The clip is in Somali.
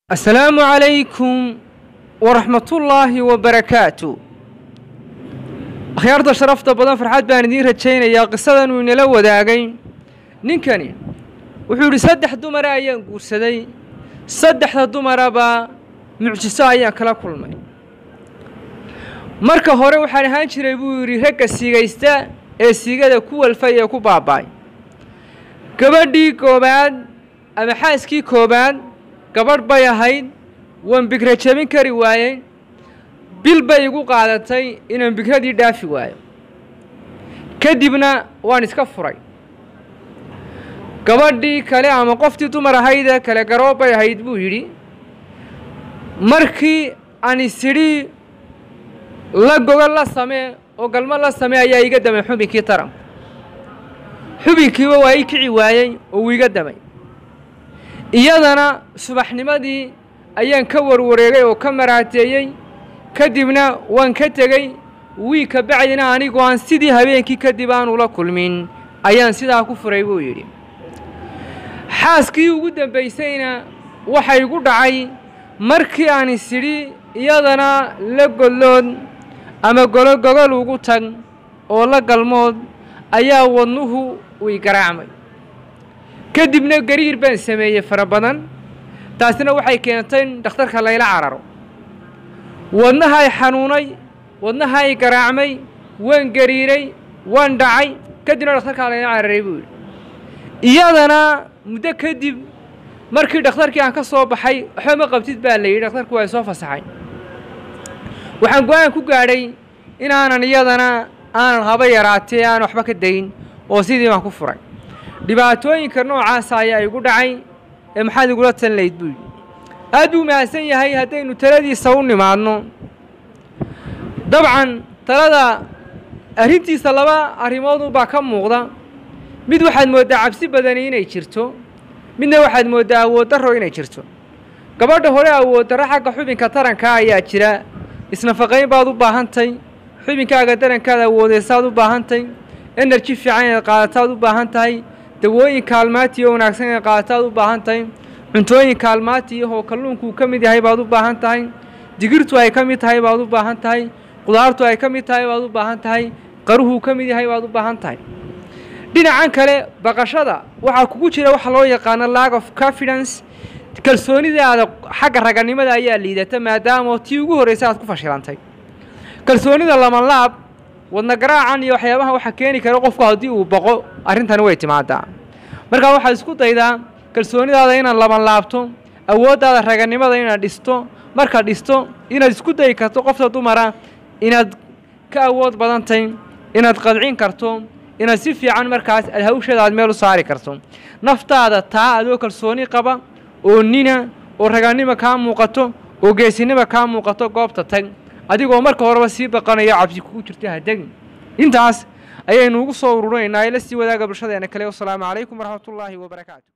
asalaamu calaykum waraxmatullaahi wabarakaatu akhyaarta sharafta badan farxad baan idiin rajaynayaa qisadan uu inala wadaagay ninkani wuxuu yidhi saddex dumara ayaan guursaday saddexda dumaraba mucjiso ayaan kala kulmay marka hore waxaan ahaan jiray buu yidhi ragga siigaysta ee siigada ku walfay ee ku baaba'ay gabadhii koobaad ama xaaskii koobaad gabadh bay ahayd waan bigra jebin kari waayey bil bay igu qaadatay inaan bigradii dhaafi waayo kadibna waan iska furay gabadhii kale ama qoftii dumar ahaydee kale garoob bay ahayd buu yidhi markii aan isidhi la gogo la samee oo galmo la samee ayaa iga damay xubinkii taranku xubinkiiba waa ii kici waayey oo uu iga damay iyadana subaxnimadii ayaan ka warwareegay oo ka maraateeyey kadibna waan ka tegey wii ka bacdina anigoo aan sidii habeenkii kadib aanu la kulmin ayaan sidaa ku furay buu yidhi xaaskii ugu dambaysayna waxa igu dhacay markii aan isidhi iyadana la gollood ama gologogol ugu tag oo la galmood ayaa wadnuhu ui garaacmay kadibna gariir baan sameeyey fara badan taasina waxay keentay in dhakhtarka layla cararo wadnahay xanuunay wadnahay garaacmay waan gariiray waan dhacay kadibna dhakhtarkaa layla cararay buu yidhi iyadana muddo kadib markii dhakhtarkii aan ka soo baxay waxba ma qabtid baa la yidhi dhakhtarku waa soo fasaxay waxaan go-aan ku gaadhay inaanan iyadana aanan haba yaraatee aan waxba ka dayn oo sidii baan ku furay dhibaatooyinka noocaasa ayaa igu dhacay ee maxaad igula talin layd buu yidhi aad buu mahadsan yahay haddaynu taladiisa u nimaadno dabcan talada arrintiisa laba arrimoodunbaa ka muuqda mid waxaad mooddaa cabsi badani inay jirto midna waxaad mooddaa awood darro inay jirto gabadha hore awood darro xagga xubinka tarankaa ayaa jira isnafaqayn baad u baahantay xubinkaaga darankaad awoodeysaad u baahantay enerji fiican inaad qaadataad u baahan tahay dawooyin kaalmaati oo wanaagsan inaad qaadataad u baahan tahay cuntooyin kaalmaati ahoo kalluunkuu ka mid yahay baad u baahan tahay digirtu ay ka mid tahay baad u baahan tahay qudaartu ay ka mid tahay baad u baahan tahay qaruhuu ka mid yahay baad u baahan tahay dhinacan kale baqashada waxaa kugu jira waxa loo yaqaano lag of confidence kalsoonidaada xagga raganimada ayaa liidata maadaama tii ugu horreysa aad ku fashilantay kalsoonida lamanlaab wadna garaacan iyo waxyaabaha waxa keeni kara qofku haddii uu boqo arrintani way timaadaa markaa waxaad isku daydaa kalsoonidaada inaad laban laabto awooddaada raganimada inaad dhisto markaad dhisto inaad isku dayi karto qofta dumara inaad ka awood badantay inaad qadcin karto inaad si fiican markaas aad hawsheeda aad meel u saari karto naftaada taa adoo kalsooni qaba oo nina oo raganimo kaa muuqato oo geesinimo kaa muuqato goobta tag adigoo marka horeba sii baqanayo cabsi kugu jirta hadegin intaas ayaynu ugu soo ururinaynaa ee la sii wadaaga bulshadeena kale wasalaamu calaykum waraxmatullaahi wabarakaatu